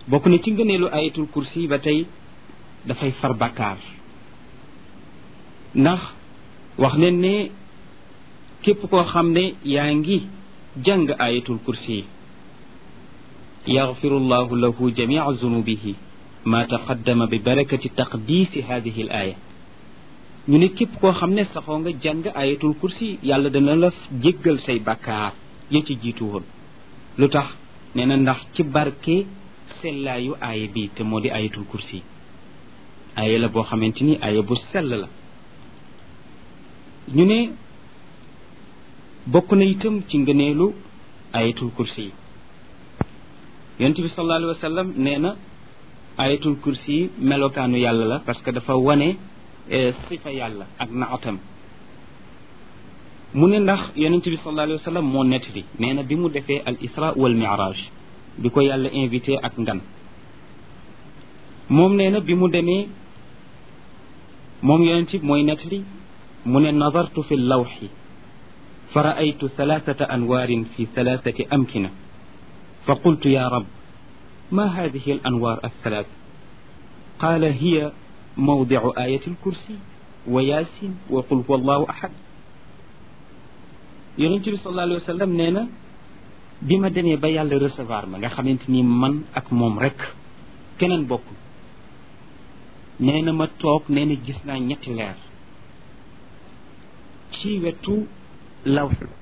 bokk na ci ngëneelu ayatul kursi ba tey dafay far bàkkaar ndax wax leen ne képp koo xam ne yaa ngi jàng ayatul kursi yaxfiru llahu lahu jamia zunubihi ma taqaddama bi barakati taqdisi hadihi al aya ñu ne képp koo xam ne saxoo nga jàng ayatul kursi yàlla dana la jéggal say bàkkaar ya ci jiitu woon lu tax nee na ndax ci barke sellaayu aaya bi te moo di ayatul kursi aaya la boo xamante ni aaya bu sell la ñu ne bokk na itam ci ngëneelu ayatul kursi yi yonent bi sallallahu alayhi wa sallam nee na ayatul kursi yi melokaanu yàlla la parce que dafa wane sifa yàlla ak naatam mu ne ndax yonent bi sallallahu alayhi wa sallam moo nettali nee na bi mu defee al isra wal miraj bi ko yàlla invité ak ngan moom nee na bi mu demee moom yonent bi mooy nettali mu ne nadartu fi lawxi fa raaytu thalathata anwaarin fi thalathati amkina fa qultu ya rab ma hadihi al anwaar althalath qaala hiya mawdicu ayati alkursi wa yaasin wa qul huwa allahu ahad yonent bi sallallahu alayhi wa sallam nee na bi ma demee ba yàlla recevoir ma nga xamante ni man ak moom rek keneen bokkul nee na ma toog nee na gis naa ñetti leer ci wetu lawx